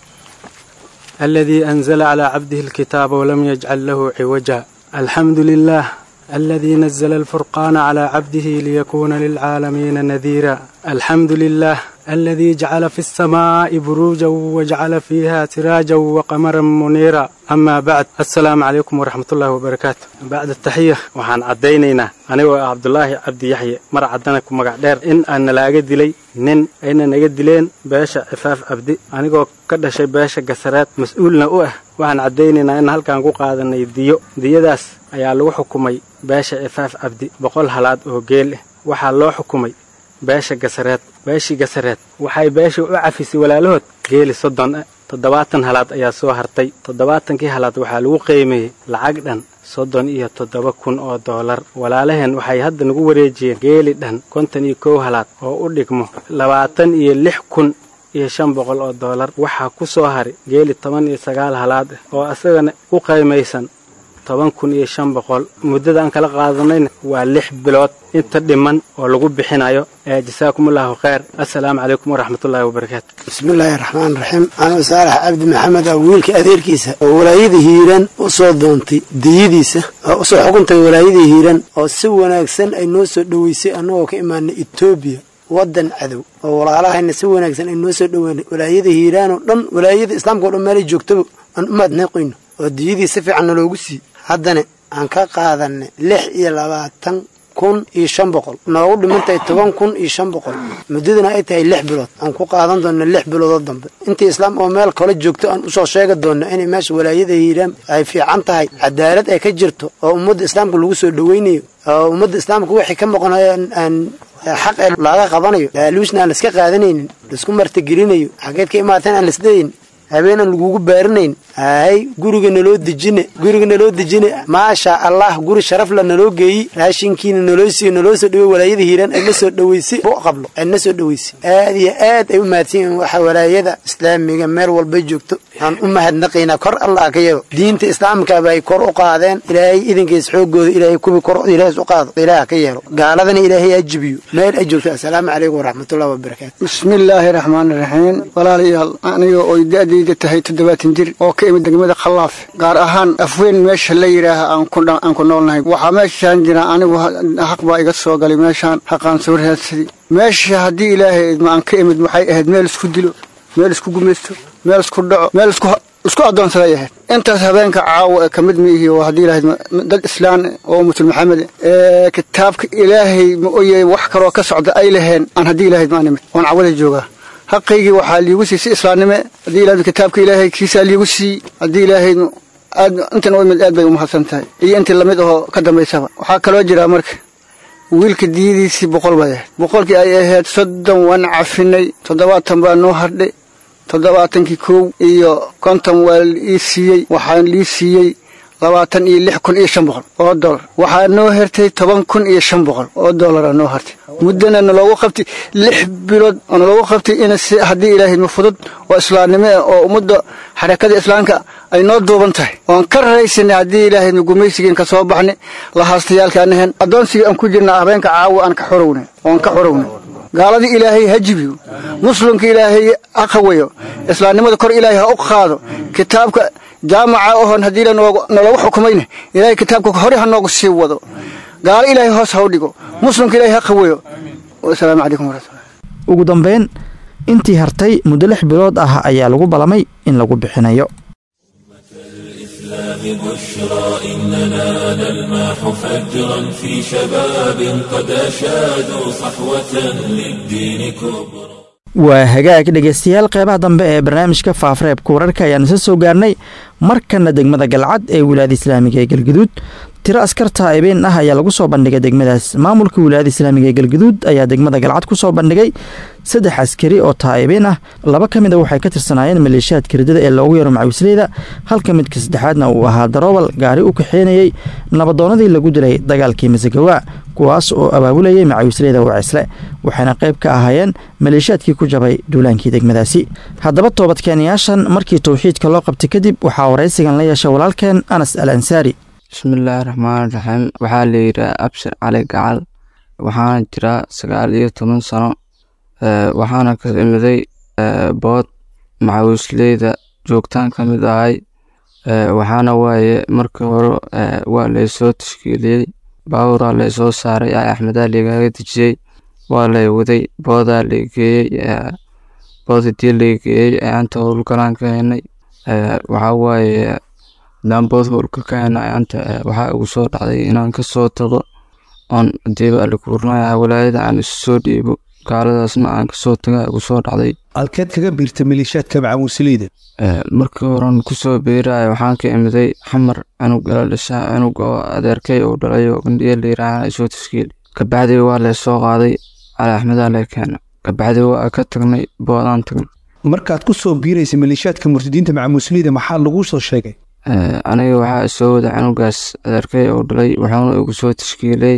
aladii anzala calaa cabdihi alkitaaba walam yajcal lahu ciwaja alxamdu lilah aladii nazla alfurqaana calaa cabdihi liyakuuna lilcaalamiina nadiira alxamdu lilah aladii jacala fi alsamaa'i buruujan wajacala fiiha siraajan waqamaran muniira amaa bacd assalaamu calaykum waraxmatullahi wabarakaatu bacda taxiya waxaan caddaynaynaa anigoo ah cabdulaahi cabdi yaxye mar caddana ku magac dheer in aan nalaaga dilay nin ayna naga dileen beesha cifaaf cabdi anigoo ka dhashay beesha gasareed mas-uulna u ah waxaan caddaynaynaa in halkaan ku qaadanay diyo diyadaas ayaa lagu xukumay beesha cifaaf cabdi boqol halaad oo geel ah waxaa loo xukumay beesha gasareed beeshii gasareed waxay beesha u cafisay walaalahood geeli soddon ah toddobaatan halaad ayaa soo hartay toddobaatankii halaad waxaa lagu qiimeeyey lacag dhan soddon iyo toddoba kun oo doolar walaalaheen waxay hadda nagu wareejiyeen geeli dhan konton iyo kow halaad oo u dhigmo labaatan iyo lix kun iyo shan boqol oo doolar waxaa ku soo haray geeli toban iyo sagaal halaad ah oo asagana u qiimaysan toban kun iyo shan boqol muddada aan kala qaadanayna waa lix bilood inta dhiman oo lagu bixinayo ee jasaakumullahu khayr assalaamu calaykum waraxmatullaahi wabarakaatu bismillaahi raxmaan raxiim anuu saalax cabdi maxamed ah wiilka adeerkiisa oo walaayada hiiraan u soo doontay diyadiisa oo usoo xukuntay walaayada hiiraan oo si wanaagsan ay noo soo dhoweysay annagoo ka imaanay etoobiya waddan cadow oo walaalahayna si wanaagsan ay noo soo dhoweynay walaayada hiiraan oo dhan walaayada islaamka o dhan meelay joogtaba aan u maadneeqoyno oo diyadii si fiican naloogu sii haddana aan ka qaadanay lix iyo labaatan kun iyo shan boqol noogu dhimantahay toban kun iyo shan boqol muddadana ay tahay lix bilood aan ku qaadan doona lix biloodoo dambe intii islaam oo meel kale joogto aan usoo sheegi doona inay meesha walaayada hiiraan ay fiican tahay cadaalad ay ka jirto oo ummadda islaamka lagu soo dhoweynayo oo ummadda islaamka wixii ka maqnayo aan xaq ee laaga qabanayo laaluusna aan laiska qaadanaynin laisku martigelinayo xageed ka imaateen aan laisleeyin habeen aan lagugu baarinayn hay guriga naloo dejine guriga naloo dejine maasha allah guri sharaf la naloo geeyi raashinkiina naloo siiyo naloo soo dhaweey walaayada hiiraan ayna soo dhaweysay bu qablo ayna soo dhaweysay aad iyo aad ay u mahadsan yihiin waxa walaayada islaamiga meel walba joogto aan u mahadnaqaynaa kor allah ka yeelo diinta islaamkaaba ay kor u qaadeen ilaahay idinkiis xoogooda ilaahay kubi kor ilaahay u qaado ilaah ka yeelo gaaladana ilaahay ha jibiyo meel ay joogto assalaamu calaykum waraxmatullahi wabarakaatu bismillaahi raxmaani raxiim walaalayaal aniga oo da-dayda tahay toddobaatan jir oo ka imid degmada khallaaf gaar ahaan afweyn meesha la yidhaaha aan ku noolnahay waxaa meeshaan jira anigu xaq baa iga soo galay meeshaan xaqaan soo raadsaday meesha haddii ilaahay idma aan ka imid waxay ahayd meel isku dilo meel isku gumaysto meel isku dhaco meel isku isku addoonsaday ahayd intaas habeenka caawa ee ka mid miihi oo haddii ilaahay dad islaan oo ummatul maxamed ee kitaabka ilaahay ma oye wax kaloo ka socda ay laheen aan haddii ilaahay idma aan imid oon cawada joogaa xaqaygii waxaa liigu sii si islaamnime haddii ilahay kitaabka ilaahay kiisaa liigu sii haddii ilaahay aad intan u imid aad bay umahadsan tahay iyo intii lamid ahoo ka dambaysaba waxaa kaloo jira marka wiilka diyadiisii boqol bay ahayd boqolkii ay ahayd soddon waan cafinay toddobaatan baa noo hardhay toddobaatankii kow iyo konton waa ii siiyey waxaan lii siiyey labaatan iyo lix kun iyo shan boqol oo dollar waxaa noo hertay toban kun iyo shan boqol oo dollara noo hartay muddana naloogu qabtay lix bilood oo naloogu qabtay in si haddii ilaahay ma fudud oo islaamnimo ah oo ummadda xarakada islaamka ay noo duuban tahay oon ka raraysanay haddii ilaahay ma gumaysigiin ka soo baxnay lahaastayaalka anahen addoonsigii aan ku jirna habeenka caawa aan ka xorownay oon ka xorownay gaaladii ilaahay ha jibiyo muslimka ilaahay ha qawayo islaamnimada kor ilaahay ha u qaado kitaabka jaamaca ohoon haddii naloogu xukumayna ilaahay kitaabka hore ha noogu sii wado gaalo ilaahay hoos ha u dhigo muslimka ilaahay ha qaweeyo wasalaamu calaykum waraxmatullah ugu dambayn intii hartay muddo lix bilood ah ayaa lagu ballamay in lagu bixinayo بشرى إننا نلماح فجرا في شباب قد أشادوا صحوة للدين كبرى waa hagaag dhegaystayaal qeybaha dambe ee barnaamijka faafreebka wararka ayaanu isa soo gaarnay markana degmada galcad ee wilaayada islaamiga ee galguduud tiro askar taa'ibeen ah ayaa lagu soo bandhigay degmadaas maamulka wilaayada islaamiga ee galguduud ayaa degmada galcad ku soo bandhigay saddex askari oo taa'ibeen ah laba ka mid a waxay ka tirsanaayeen maleeshiyaadka ridada ee loogu yaro macawisleyda halka midka saddexaadna uu ahaa daroobal gaari u kaxeynayey nabadoonnadii lagu dilay dagaalkii masagawa kuwaas oo abaabulayay macawisleyda wacisle waxayna qayb ka ahaayeen maleeshiyaadkii ku jabay duulaankii degmadaasi haddaba toobadkeenayaashan markii towxiidka loo qabtay kadib waxaa waraysigan la yeeshay walaalkeen anas al ansaari bismillaahi raxmaan raxiim waxaa la yidhaha abshir cali gacal waxaana jiraa sagaal iyo toban sano waxaana ka imiday bood macawisleyda joogtaan ka mid ahay waxaana waaye markii hore waa laysoo tashkiiliyey baaburaa laysoo saaray a axmedaa lagaga dejiyey waa lay waday boodaa lageeyey bood hadii lageeyey anta howlgalaan ka henay waxaa waaye hadaan bood howlka ka henay anta waxaa igu soo dhacday inaan kasoo tago oon hadiiba alikuurnaya walaayada aan isu soo dhiibo gaaladaasna aan kasoo taga igu soo dhacday halkeed kaga biirta maleeshiyaadka macamuusleyda markii horan kusoo biiraya waxaan ka imiday xamar cunug ila dhashaa cunug oo adeerkay uu dhalay oo bandhiya layiraahana isoo tashkiili kabacdii waa laysoo qaaday cali axmedaa lay keena kabacdii waa ka tagnay boodaan tagnay markaad ku soo biiraysa maleeshiyaadka murtadiinta macamuusleyda maxaa laguu soo sheegay aniga waxaa isoo wada cunugaas adeerkay uu dhalay wuxuuna igu soo tashkiilay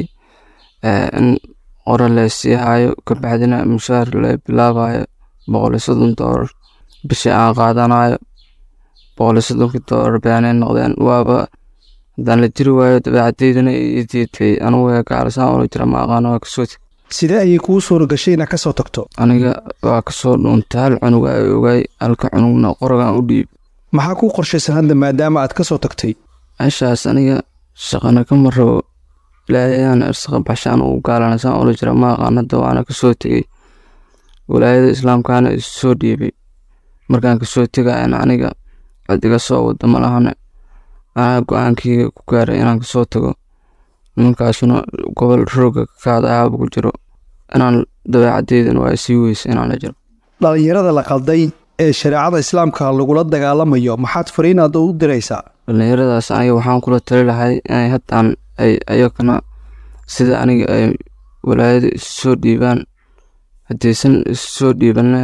in qora laysii hayo kabacdina mushaar la bilaabayo boqol iyo soddon doolar bishii aan qaadanayo boqol iyo soddonkii doolar baanay noqdeen waaba haddaan la jiri waayo dabeecadeydana ii diiday anugu gaalisaan ula jira ma aqaano waa kasoo teg sidee ayay kuu suura gashay inaad kasoo tagto aniga waa kasoo dhuuntay hal cunuga ay ogaay halka cunugna qoragan u dhiib maxaa kuu qorshaysan hadda maadaama aad kasoo tagtay meeshaas aniga shaqana kama rabo ilaahayaan irsaqa baxshaan uu gaalanasaan ula jira ma aqaan hadda waana kasoo tegey walaayada islaamkaana isu soo dhiibay markaan kasoo tegayana aniga cid iga soo wada ma lahane anaa go-aankeyga ku gaaray inaan kasoo tago nimankaasuna gobol rooga kaada ahaaba ku jiro inaan dabeecadeydan waa sii weysa inaan la jiro dhallinyarada la qalday ee shareecada islaamka lagula dagaalamayo maxaad fariinaad u diraysaa dhallinyaradaas aniga waxaan kula tali lahay inay haddaan ay ayagana sida aniga ay walaayada isu soo dhiibaan haddaysan isu soo dhiibanna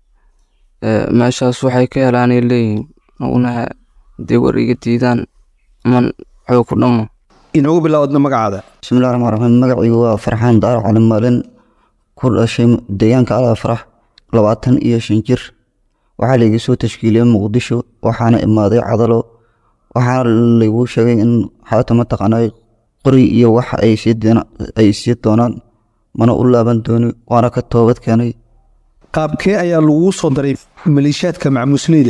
meeshaas waxay ka helaanay leeyihiin unaha haddii war iga diidaan man xoog ku dhamo inoogu bilaawdna magacaada bismillahi raxmaan raxiim magacaygu waa farxaan daaro cali maalin ku dhashay deegaanka alaa farax labaatan iyo shan jir waxaa laiga soo tashkiiliyey muqdisho waxaana imaaday cadalo waxaana lagu sheegay in xaata mataqaana qori iyo wax ay sii doonaan mana u laaban dooni waana ka toobad keenay qaabkee ayaa laguu soo daray maleeshiyaadka macmuusleyda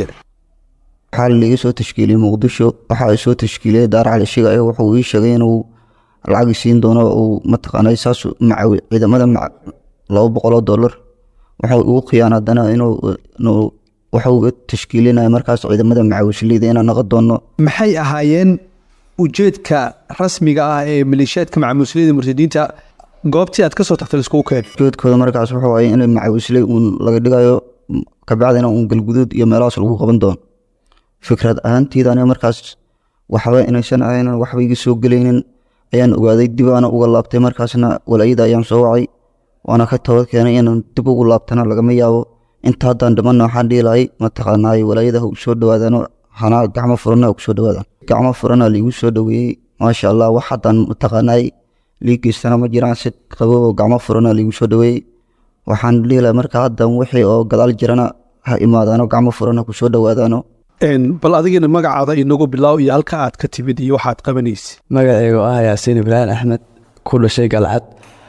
waxaa laiga soo tashkiiliyey muqdisho waxaa soo tashkiiliyey daar cali shiga ee wuxuu ii sheegay inuu lacag siin doono uu mataqaana saas macawi ciidamada laba boqoloo dollar waxa ugu khiyaan haddana inuu waxuu tashkiilinaya markaas ciidamada macawisleyda inaan noqon doono maxay ahaayeen ujeedka rasmiga ah ee maleeshiyaadka macamuusleyda murtadiinta goobtii aad kasoo tagtay laiskugu keen ujeedkooda markaas wuxuu ahay in macawisley uun laga dhigayo kabacdina uun galguduud iyo meelahaas lagu qaban doono fikrad ahaantiida aniga markaas waxba inaysan ahayn waxba iga soo gelaynin ayaan ogaaday dib aana uga laabtay markaasna walaayada ayaan soo wacay waana ka toobad keenay inaan dib ugu laabtana lagama yaabo inta haddaan dhimanna waxaan dhihi lahay mataqaanaay walaayada ha u soo dhawaadaan hanaa gacmo furana ku soo dhawaadaan gacmo furana liigu soo dhaweeyey maasha allah wax haddaan mataqaanaay liigeystana ma jiraan si qabo oo gacmo furana liigu soo dhaweeyey waxaan dhihi lahay marka haddan wixii oo gadaal jirana ha imaadaano gacmo furana ku soo dhawaadaano bal adigina magacaada inagu bilaaw iyo halka aad ka timid iyo waxaad qabanaysa magaceygu ah yaasiin ibraahim axmed ku dhashay galcad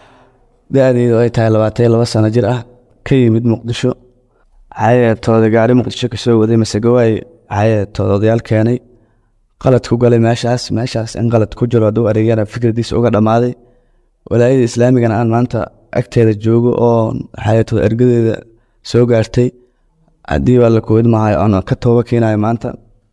da-deedu ay tahay labaatan iyo laba sano jir ah ka yimid muqdisho xayeetooda gaari muqdisho kasoo waday masegawaay xayeetooda odayaal keenay qalad ku galay meeshaas meeshaas in qalad ku jiro hadduu areegyana fikradiisa uga dhammaaday walaayada islaamigana aan maanta agteeda joogo oo xayeetooda ergadeeda soo gaartay haddii waa la koobid maahay oon ka tooba keenayo maanta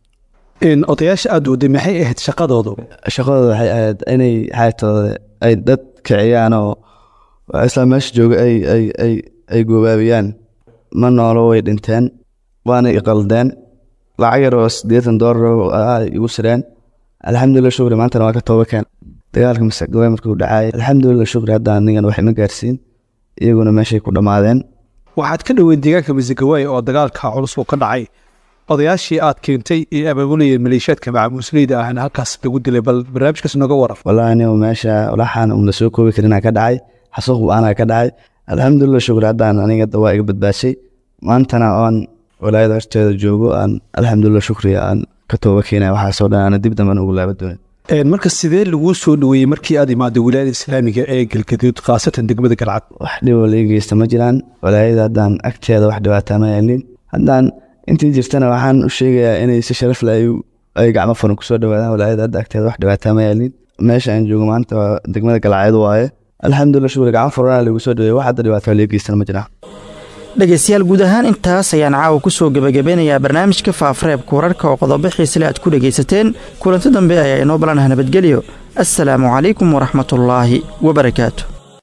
odayaasha aada waday maxay ahayd shaqadoodu shaqadooda waxay ahayd inay xayeetooda ay dad kiciyaan oo isla meesha jooga ay ay ay ay goobaabiyaan ma noolo way dhinteen waana iqaldeen lacag yar oo siddeetan doolar igu sireen alxamdulilah shukri maantana waa ka tooba keen dagaalka masagawaay markuu dhacaayay alxamdulilah shukri hadda anigan wax ima gaarsiin iyaguna meeshay ku dhammaadeen waxaad ka dhoweyn deegaanka masagawaay oo dagaalka culus uu ka dhacay odayaashii aad keentay ee abaabulayeen maleeshiyaadka macamuusleyda ahna halkaas lagu dilay bal barnaamijkaas nooga waran wallaahi anigu meesha walaxaan un lasoo koobi karinaa ka dhacay xasuuq bu-aanaa ka dhacay alxamdulilah shukur haddaan aniga dawaa iga badbaashay maantana oon walaayada horteeda joogo aan alxamdulilah shukriya aan ka tooba keenaya waxaasoo dhan aana dib damban ugu laaba doonin marka sidee laguu soo dhaweeyey markii aad imaaday wilaayada islaamiga ee galgaduud khaasatan degmada galcad wax dhiboo laga geysta ma jiraan walaayada haddaan agteeda wax dhibaataa ma yeelin haddaan intii jirtana waxaan u sheegayaa inay si sharaf leh ay gacmo furan kusoo dhawaadaan walaayada hadda agteeda wax dhibaataa ma yeelin meesha aan joogo maanta waa degmada galcadeed waaye alxamdulilah shukri gacmo furana lagu soo dhaweeyey wax hadda dhibaataa laga geystana ma jiraan dhegaystayaal guud ahaan intaas ayaan caawa ku soo gebagabeynayaa barnaamijka faafareebka wararka oo qodobo xiisle aad ku dhegaysateen kulanti dambe ayaa inoo balanaha nabadgelyo assalaamu calaykum waraxmatullaahi wabarakaatu